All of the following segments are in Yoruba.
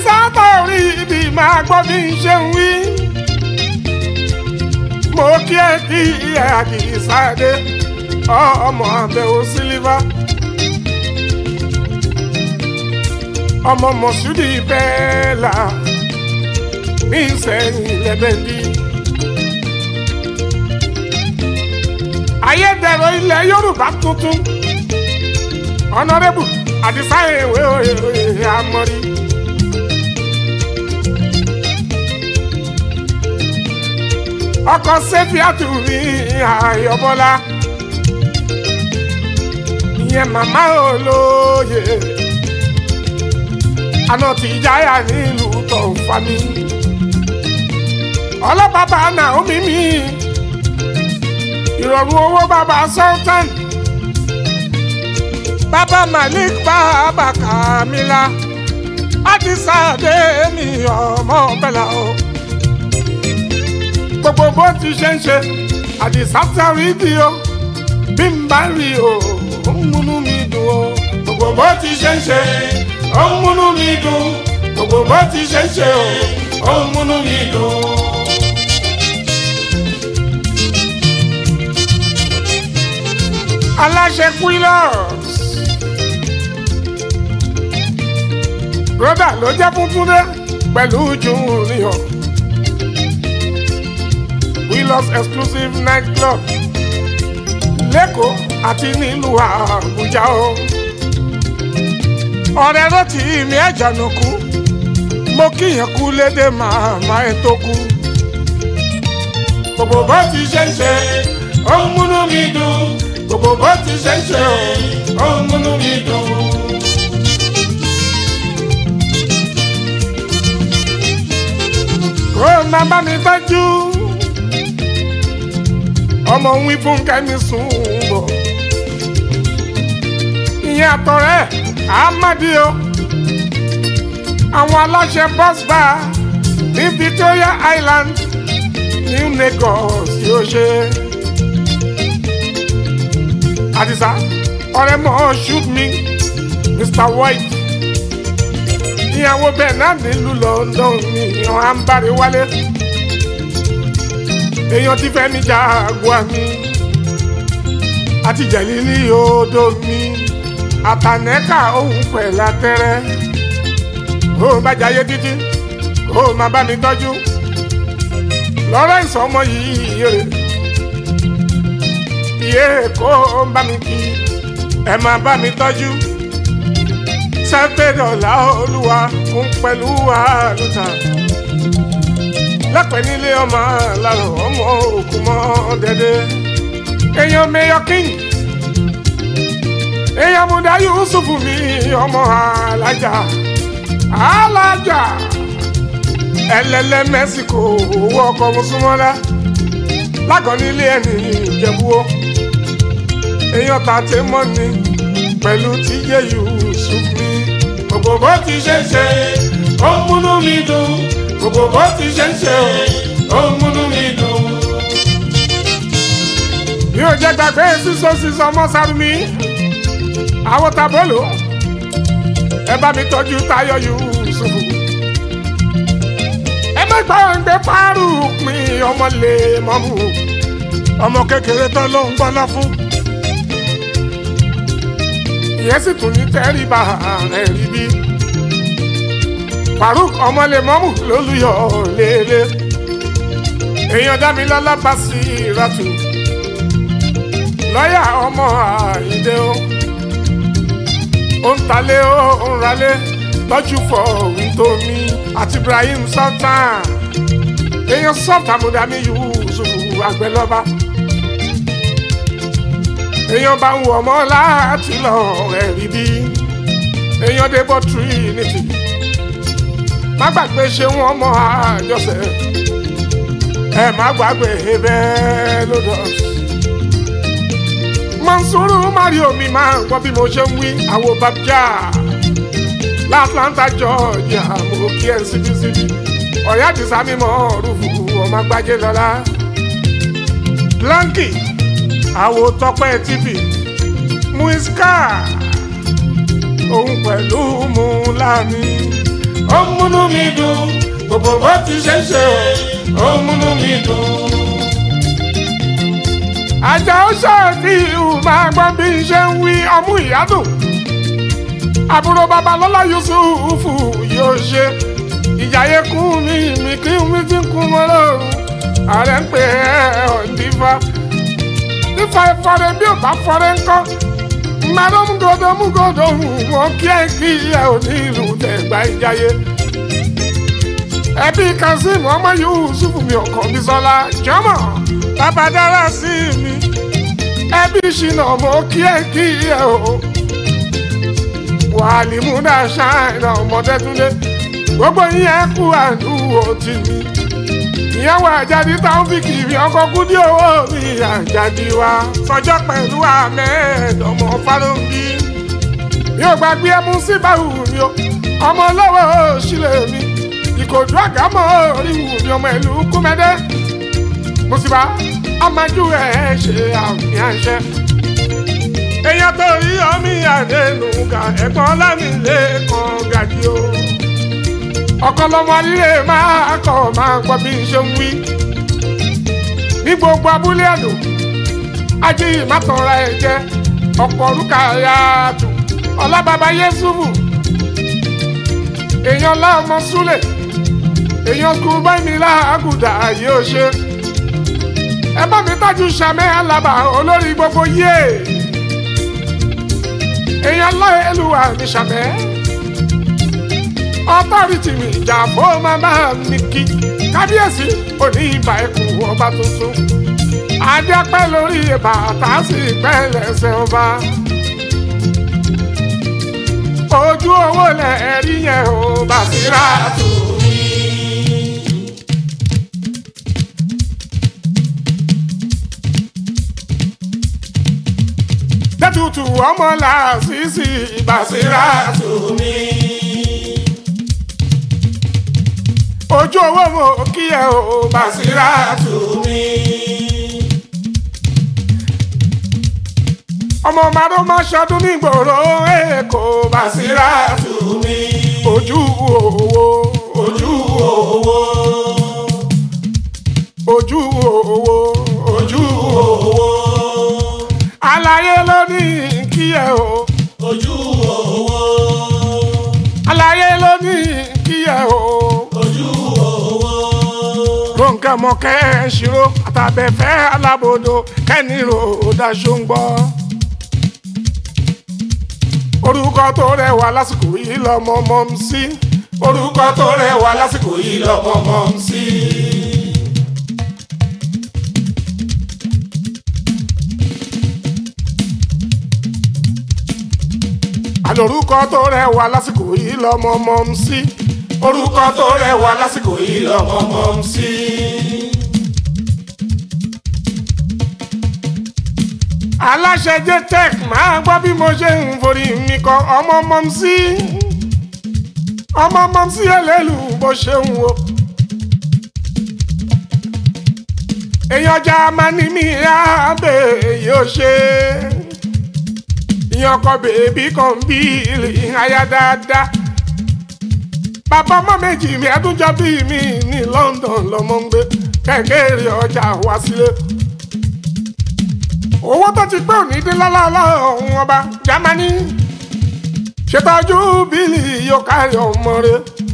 àdìsáàtà orí ibi máa gbọ́ bí n ṣe ń wí. mo kí ẹ kí ẹ àdìsáàdé ọmọ àbẹ̀wò sílífà. ọmọ mọ̀ṣúdì bẹ́ẹ̀ là ní ìsẹ̀yìn lẹ́bẹ̀ndì. ayédèrú ilẹ̀ yorùbá tuntun ọ̀nàrẹ́bù àdìsá ìwé òye àmọ́rí. ọkọ̀ sẹ́fíàtù ní àyọ̀bọ́lá ìyẹn màmá olóye àná tí jáyà nílùú tó ń fa mi ọlọ́bàbà Naomi mi ìrọ̀rùn owó bàbá sultan bàbá malik bàbá kamila àdìsá dé mi ọmọ bẹ́là o gbogbo bó ti ṣe ń ṣe àdìsá sáré di o bí n bá rí o ó ń múnú mi dùn o gbogbo bó ti ṣe ń ṣe ó ń múnú mi dùn gbogbo bó ti ṣe ń ṣe o ó ń múnú mi dùn. aláṣẹ quillos broda ló jẹ́ funfun dé pẹ̀lú junior quillos exclusive night club lẹ́kọ̀ọ́ àti nílùú àbújá o ọ̀rẹ́ rántí mi ẹ̀jànà kú mo kíyàn kú lédè màmá ẹ̀ tó kú gbogbo bó ti ṣe ń ṣe ó ń múnú mi dùn gbogbo bó ti ṣe ń ṣe o ó ń múnú mi dùn. kó o máa bá mi tọ́jú ọmọ ń wí fún kẹ́mi sùn bọ̀ ìyẹn àtọ̀rẹ́ àmàdí o àwọn aláṣẹ bus bar ní Victoria Island New Lagos yóò ṣe. Àdìsá ọ̀rẹ́ mọ̀ shoot me Mr White ìyàwó bẹ́ẹ̀ náà nílùú London mi ìyàn à ń bàrẹ̀ wálé èèyàn ti fẹ́ mi Jaguar mi àti jẹ̀lílì odò mi àtànẹ́kà òun pẹ̀lú atẹ́rẹ́ ó bá jayé títí ó máa bá mi tọ́jú Lawrence ọmọ yìí yèrè iye kó ń bá mi kí ẹ máa bá mi tọ́jú sẹ́ńtẹ̀dọ̀là olúwa fún pẹ̀lú àlùtà lẹ́pẹ̀ nílé ọmọ làrọ̀ ọmọ òkú mọ́ dẹ́dẹ́ èèyàn mayor king èèyàn múdà yusuf mi ọmọ alájà alájà ẹlẹ́lẹ́ mẹ́síkò owó ọkọ̀ mùsùlùmọ́lá lágọ̀ọ́ nílé ẹni ìjẹ̀bú èèyàn tàtẹ́ mọ́ ni pẹ̀lú tíyé yusuf mi gbogbo bó ti ṣe ń ṣe ó ń múnú mi dùn gbogbo bó ti ṣe ń ṣe ó ń múnú mi dùn. mi ò jẹ́ gbàgbé sísọ sísọ ọmọ sáré àwọn tabolo ẹ bá mi tọ́jú Táyọ̀ Yusuf ẹ má gbàgbé fárú pin ọmọ lè mọ́mú ọmọ kékeré tán ló ń gbọ́ná fún ìyẹn sì tún ní tẹ́rìbà rẹ̀ rí bí Faruk ọmọlẹ́mọ́mù lólùyọ̀ lélẹ̀ èèyàn dámilọ́lá bá sí ìrọ̀tù lọ́ọ̀yà ọmọ àìdè o ó ń talé ó ń ralé tọ́jú fọ wíńtómi àti Ibrahim Sultan èèyàn sọ́ọ̀tà mùdàmí Yusuf àgbẹ̀lọ́ba èèyàn bá ń wọ̀ ọmọ láti lọ rẹ̀ rí bí èèyàn dé bọ́ Trinity má gbàgbé ṣe wọ́n mọ àjọṣe ẹ má gbàgbé bẹ́ẹ̀ lọ́dọ̀ Mansuru Mario mi máa ń gbọ́ bí mo ṣe ń wí àwo babja l'Atlanta Georgia mo kí ẹ síbísíbí ọ̀yá àdìsá mímọ́ rúfù ọmọ gbájé lọ́la Blanky àwo tọpẹ́ tv muiska òun pẹ̀lú múlámi ó ń múnú mi dùn gbogbo bó ti ṣe ń ṣe o ó ń múnú mi dùn. àjà ó ṣàfihàn máa gbọ́ bí n ṣe ń wí ọmú ìyádùn àbúrò babalọ́lá yusufu yóò ṣe ìjàyè kún mi mi kí mi ti kún mọ́ lọ́rùn ààrẹ ń pè é ọ̀ndífà nífa ìfọ̀rẹ́ bí ò bá fọ̀rẹ́ ńkọ́ mmadụ mgodo mgodo nwoke nke ihe onílù tẹ̀gbá ìjayé ẹbí kazeem ọmọ yusuf mi ọkọ bisola jọmọ bàbá dára sí mi ẹbí ṣìnà ọmọ kí ẹ kí ẹ o wàhálì múdà ṣáìnà ọmọdé túnde gbogbo yín kú àdúgbò tì mí ìyàwó àjàdí táwọn fi kiri ọkọ kúdí owó mi àjàdí wa sọjọ pẹ̀lú ahmed ọmọ fálọǹgì yóò gbàgbé ẹmu sí báwù mi o ọmọ lọ́wọ́ sílẹ̀ mi ìkòdú àgámọ́ oríwù mi ọmọ ìlú kúmẹ́dẹ́ mùsùlùmá amájú ẹ̀ ṣe àmì àṣẹ. èèyàn tó rí ọmí àdénù ga ẹ̀gbọ́n lámìlẹ̀ kan gàdí o ọ̀kọ́lọ́mọ alílé máa kọ́ máa gbọ́ bí n ṣe ń wí. ní gbogbo abúlé àdó ajé ìmátọ̀ra ẹ̀ jẹ́ ọ̀pọ̀ orúkà yáàtù ọlábàbá yẹ́sùfù èèyàn láọmọ súlẹ̀ èèyàn kú báyìí láàgùdà yóò ṣe. ẹ bá mi tájú sàmẹ́ alábà olórí gbogbo yé èèyàn láyélúwà ní sàmẹ́ ọtọ́rìtì mi ìjà bó máa bá mi kí kábíyèsí òní ìbà ẹkùn ọba tuntun adéapẹ́ lórí bàtà sí pẹ́ lẹ́sẹ̀ ọba ojú owó lẹ̀ rí yẹn ò bá sí rà tù mí. dẹ́tutù ọmọ làásìsì ìbàsírà tù mí. ojú owó mo kí ẹ o Bàsírà tù mí. ọmọ màdó máa ṣọdún nígboro èkó Bàsírà tù mí. ojú owó ojú owó ojú owó ojú owó àlàyé ló ní kí ẹ o ojú owó àlàyé ló ní kí ẹ o. ojú owó ronke mọ̀kẹ́ ṣírò àtàbẹ̀fẹ́ alábòdo kẹ́nìrò daṣọ ń gbọ́. orúkọ tó rẹwà lásìkò yìí lọmọ mọ́ ń sí. orúkọ tó rẹwà lásìkò yìí lọmọ mọ́ ń sí. àlòrúkọ tó rẹwà lásìkò yìí lọmọ mọ́ ń sí. orúkọ tó rẹwà lásìkò yìí lọmọ mọ́ ń sí. aláṣẹ jtech máa gbọ́ bí mo ṣe ń forí mi kọ ọmọ mọ́ ń sí. ọmọ mọ́ ń sí ẹlẹ́lù bó ṣe ń wo. èèyàn ọjà máa ní mi àbẹ̀ yóò ṣe ìyẹn ọkọ bèbí kan bí aya dáadáa bàbá ọmọ méjì mi ẹdúnjọ bí mi ní London lọmọ ń gbé kẹkẹrẹ ọjà wá sílé owó tó ti pé òní dín lálálá ọ̀hún ọba Jámánì ṣètọ́jú bílì yóò kárí ọmọ rẹ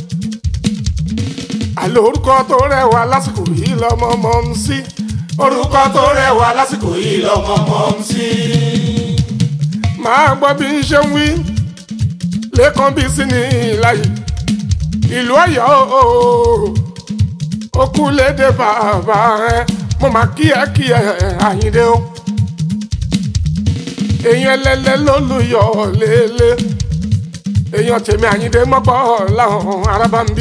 àlọ́ orúkọ tó rẹwà lásìkò yìí lọ́mọ mọ́ ń sí orúkọ tó rẹwà lásìkò yìí lọ́mọ mọ́ ń sí máa gbọ́ bí n ṣe ń wí lẹ́kàn bí sí ní ìlàyé ìlú Ọ̀yọ́ ó kú lédè bàbá rẹ mo máa kí ẹ kí ẹ Àyìndé o èèyàn ẹlẹ́lẹ́ ló lùyọ̀ lélẹ̀ èèyàn tèmi Àyìndé mọ́pọ̀ láwọn arábá ń bí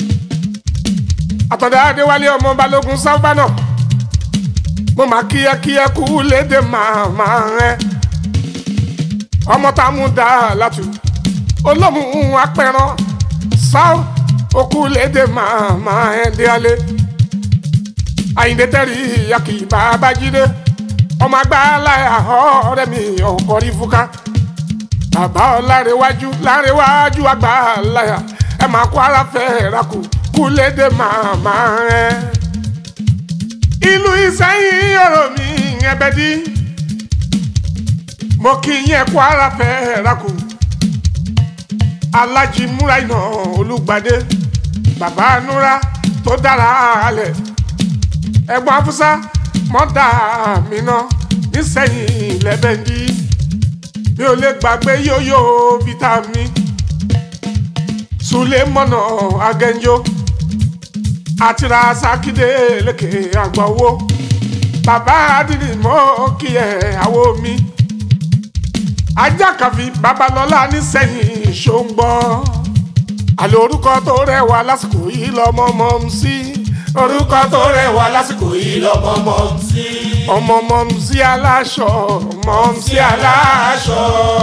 àtọ̀dá Adéwálé ọmọ Balógun sábà náà mo máa kí ẹ kí ẹ kú lédè màmá rẹ ọmọ tá a mú dá látù olómù apẹran sáà okú lédè màmá ẹ dé alẹ Àyìndé tẹrí yàkì bàbá jídé ọmọ agbára ọ̀rẹ́ mi ọkọ rí fúnká bàbá ọlárẹwájú lárẹwájú àgbà láyà ẹ máa kó ara fẹ́ rakù kú lédè màmá rẹ. ìlú ìsẹ́yìn ọ̀rọ̀ mi ẹbẹ̀ dí mo kí yẹn kó ara fẹ́ rakù alájí múra iná olùgbàdé bàbá núra tó dára alẹ̀ ẹ̀gbọ́n afúsá mọ́dà mi náà nísẹ̀yìn lẹ́bẹ̀ndí mi ò lè gbàgbé yóyó vitamin sulemọ́nà agẹ́njó àtìrà sákìdé lékè àgbọ̀wọ́ bàbá adìrì mọ́ kí ẹ̀ àwọ̀ mi ajákàfi babalọ́lá nísẹ̀yìn ṣóńgbọ́ àlọ́ orúkọ tó rẹwà lásìkò yìí lọ́mọ mọ́ ń sí orúkọ tó rẹwà lásìkò yìí lọ́mọ mọ́ ń sí ọmọ mọ́ ń sí aláṣọ mọ́ ń sí aláṣọ.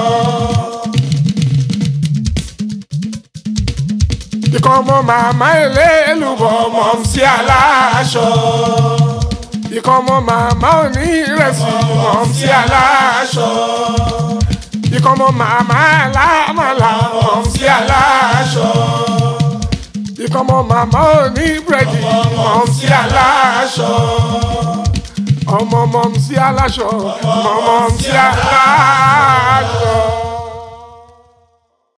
ikọ̀ ọmọ màmá ẹlẹ́lùbọ̀ mọ́ ń sí aláṣọ. ikọ̀ ọmọ màmá òní ìrẹsì mọ́ ń sí aláṣọ. ikọ̀ ọmọ màmá alámàlà mọ́ ń sí aláṣọ ìkọ́mọ màmá ò ní búrẹ́dì mọ̀ ń sí aláṣọ. ọmọ mọ̀ ń sí aláṣọ mọ̀ mọ̀ ń sí aláṣọ.